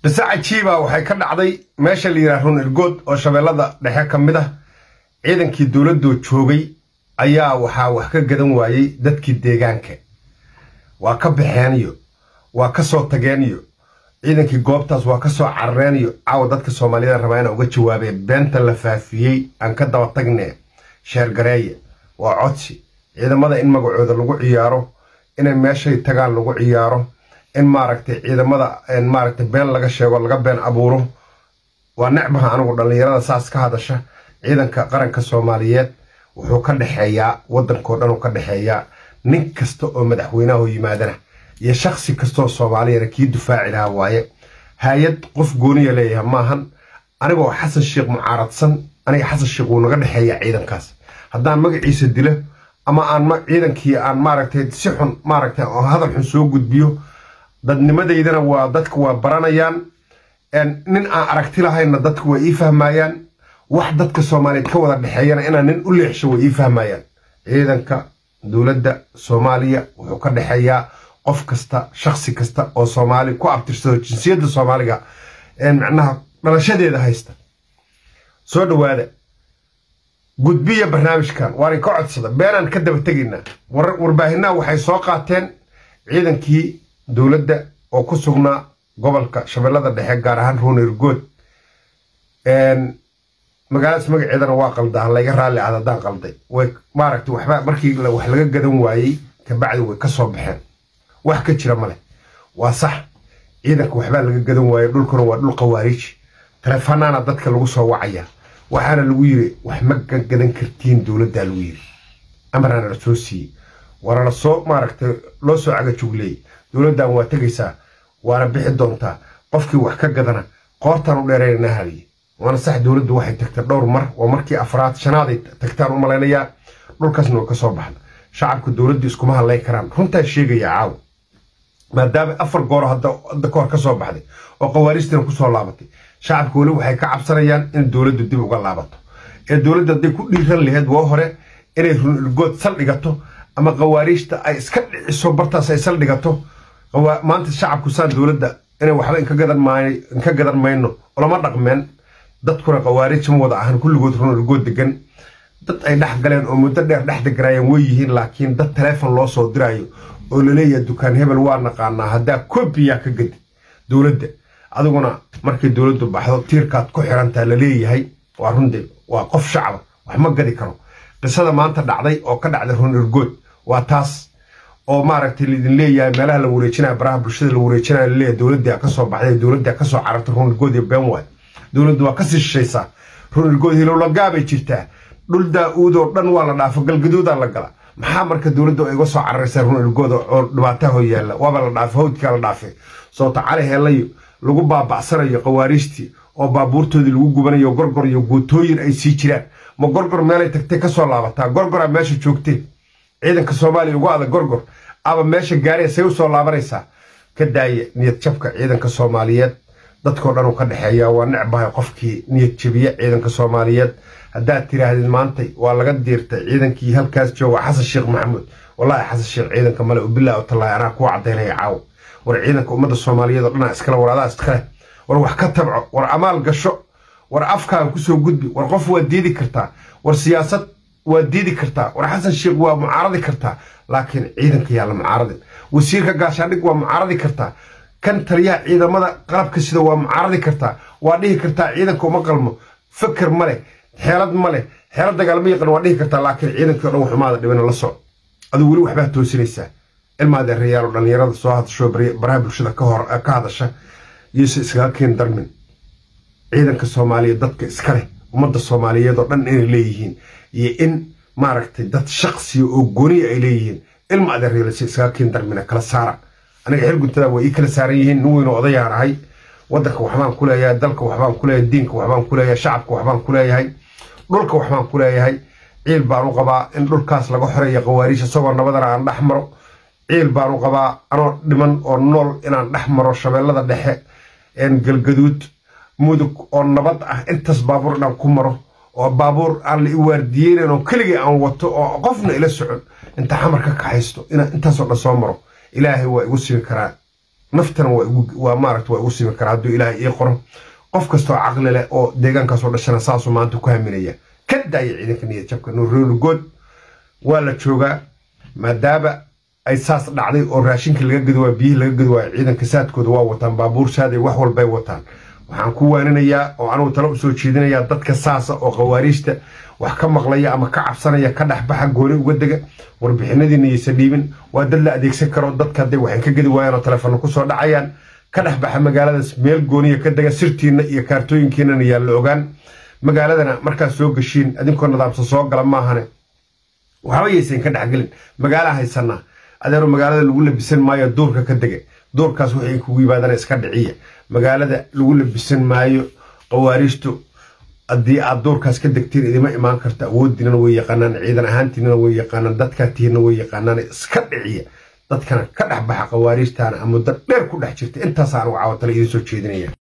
qise cajiiba waxay ka dhacday meesha la yidhaha run irgood oo shabeellada dhexe ka mid ah ciidankii dowladdoo joogay ayaa waxaa wax ka gadan waayey dadkii deegaanka waa ka baxeeniyo waa ka soo tageeniyo ciidankii goobtaas waa ka soo carareeniyo caawa dadka soomaaliyada rabaa inaa uga jawaabee beenta la faafiyey aan ka daba tagne sheergareeye waa codsi ciidamada in magacooda lagu ciyaaro inay meeshay tagaan lagu ciyaaro in maaragtay ciidamada maaragtay been laga sheego laga been abuuro waa necbaha anigu dhallinyarada saas ka hadasha ciidanka qaranka soomaaliyeed wuxuu ka dhexeeyaa waddankao dhan uu ka dhexeeyaa nin kasta oo madaxweynaha yimaadana iyo shaksi kastaoo soomaaliyana kii dufaaci lahaa waaye hay-ad qof gooniya leeyahay maahan anigoo xasan sheekh mucaaradsan aniga xasan sheekh wuu naga dhexeeyaa ciidankaas haddaan magaciisa dilo ama aan ciidankii aan maaragtay si xun maaragtay hadal xun soo gudbiyo dadnimadaydana waa dadka waa baranayaan nin aan aragti lahayna dadka waa ii fahmayaan wax dadka soomaaliyeed ka wada dhexeeyana inaan nin u leexsho way ii fahmayaan ciidanka dowladda soomaaliya wuxuu ka dhexeeyaa qof kasta shaksi kasta oo soomaali ku abtirsado jinsiyadda soomaaliga macnaha dhalashadeeda haysta soo dhowaada gudbiya barnaamijkan waanin ka codsada beenaan ka daba tegaynaa warbaahinnaha waxay soo qaateen ciidankii dowladda oo ku sugnaa gobolka shabeellada dhexe gaar ahaan ruunirgood magaaladaas magaceedana waa qaldaa layga raalli aad haddaan qalday way maaragtay waxba markii wax laga gadan waayey kabacdi way ka soo baxeen wax ka jira male waa sax ciidanka waxbaa laga gadan waayey dhulkuna waa dhul khawaariiji taleefanaana dadka lagu soo wacaya waxaana lagu yiri wax ma gadan kartiin dowladdaa lagu yiri amaraana la soo siiyey waana la soo maaragtay loo soo cagajugleeyey dowladdan waa tegaysaa waana bixi doontaa qofkii wax ka gadana qoortaan u dheeraynana haliye waana sax dowladdu waxay tagtay dhowr mar oo markii afraad shanaaday tagtaan u malaynayaa dhulkaasna way ka soo baxda shacabka dowladdu iskuma hadlay karaan runtaa sheegaya caawa maadaama afar gooro hadda kahor ka soo baxday oo khawaariistina kusoo laabatay shacabka weli waxay ka cabsanayaan in dowladdu dib uga laabato ee dowladda hadday ku dhiiran laheyd waa hore inay runirgood saldhigato ama khawaariijta ay iska dhiciso bartaas ay saldhigato maanta shacabku saan dowladda inay waxba inka gadan mayno olama dhaqmeen dadkuna khawaariij ma wada ahan kulligood runirgood degan dad ay dhex galeen oo muddo dheer dhex deganaayeen way yihiin laakiin dad taleefon loo soo diraayo oo laleeyahay dukaan hebel waa naqaanaa haddaa kobiyaa ka gadi dowladda adiguna markay dowladdu baxdo tiirkaad ku xirantaa laleeyahay waa runde waa qof shacaba wax ma gadi karo qisada maanta dhacday oo ka dhacday runirgood waa taas oo maaragtay laidin leeyahay meelaha la wareejinaya baraha bulshada la wareejinaya laleeyahay dowladda ka soo baxday dowladda ka soo carartay runirgood iyo been waay dowladdu waa kasii shishaysaa runirgood hilowlagaabay jirtaa dhul daa-uud oo dhan waa la dhaafo galgaduudaa la gala maxaa marka dowladda iga soo cararaysaa runirgood oo dhibaataho yaalla waaba la dhaafay hawdkaa la dhaafay soota cali heellayo lagu baabacsanayo khawaariijtii oo baabuurtoodii lagu gubanayo gorgor iyo guutooyin ay sii jiraan ma gorgor meelay tagtay ka soo laabataa gorgoraa meesha joogtee ciidanka soomaaliya ugu adag gorgor aba meesha gaaree say u soo laabanaysaa ka daaya niyad jabka ciidanka soomaaliyeed dadkao dhan uu ka dhexeeyaa waa necbahay qofkii niyad jabiya ciidanka soomaaliyeed haddaad tiraahdid maantay waa laga diirtay ciidankii halkaas jooga xasan sheekh maxamuud wallaahi xasan sheekh ciidanka male ubilaa tallaahi anaa kuu caddaynaya caawo war ciidanka ummadda soomaaliyeed oo dhanaa iskale war adaa iskale war wax ka tabco war amaal gasho war afkaaga kusoo gudbi war qof waa diidi kartaa war siyaasad waa diidi kartaa war xasan sheekh waa mucaaradi kartaa laakiin ciidanka yaa la mucaaradin wasiirka gaashaandhig waa mucaaradi kartaa kan taliyaha ciidamada qalabka sida waa mucaaradi kartaa waa dhihi kartaa ciidanka uma qalmo fikir ma leh xeelad ma leh xeelad dagaalma yaqan waa dhihi kartaa laakiin ciidankii o dhan waxumaada dhibina la soco aduu weli waxbaa toosinaysaa ilmaadeerayaal oo dhallinyarada soo hadasho baraha bulshada ka hadasha iyose iskaga keen darmin ciidanka soomaaliyeed dadka iska leh ummadda soomaaliyeed oo dhan inay leeyihiin iyo in maaragtay dad shaksiya oo gooniya ay leeyihiin ilma adeeryeelase iskaga keen darmina kala saara aniga xilguntada waa ii kala saaran yihiin nin weyn oo odayaan ahay waddanka waxbaan ku leeyahay dalka waxbaan ku leeyahay diinka waxbaan ku leeyahay shacabka waxbaan ku leeyahay dhulka waxbaan ku leeyahay ciil baan u qabaa in dhulkaas laga xoreeya khawaariij isagoo nabadana aan dhex maro ciil baan u qabaa anoo dhiman oo nool inaan dhex maro shabeellada dhexe galgaduud mudug oo nabad ah intaas baabuur inaan ku maro oo baabuur aan la i waardiyeynan oo keligii aan wato oo qofna ila socon inta xamar ka kaxaysto inaan intaasoo dhan soo maro ilaahay waa igu simi karaa naftana waa maaragta waa igu simi karaa hadduu ilaahay ii qoro qof kastoo caqli leh oo deegaankaasoo dhashana saasuu maanta ku haminaya ka daaya ciidanka niyad jabka nuurrooligood waa la joogaa maadaama ay saas dhacday oo raashinka laga gadi waayo biyihii laga gadi waayo ciidanka saadkooda waa wataan baabuur saaday wax walbay wataan waxaan ku waaninayaa oo anugu talo usoo jeedinayaa dadka saasa oo khawaariijta wax ka maqlaya ama ka cabsanaya ka dhexbaxa gooni uga dega warbixinadiina yaysa dhiibin waa dad la adeegsan karo dadka hadday waxay ka gedi waayaan oo telefoonna kusoo dhacayaan ka dhexbaxa magaaladaas meel gooniya ka dega sirtiinna iyo kaartooyinkiinana yaa la ogaan magaaladana markaad soo geshiin adinkoo nidaamsan soo gala maahane waxba yaysan ka dhexgelin magaala haysanaa adeero magaalada lagu labisan maayo duurka ka dega duurkaas waxay kugu yimaadana iska dhiciya magaalada lagu labisan maayo qawaariijtu haddii aad duurkaas ka degtiin idima imaan karta awooddiinana way yaqaanaan ciidan ahaantiinana way yaqaanaan dadkaa tihiinna way yaqaanaan iska dhiciya dadkana ka dhex baxa qawaariijtaana muddo dheer ku dhex jirta intaas anugu caawatala idiin soo jeedinaya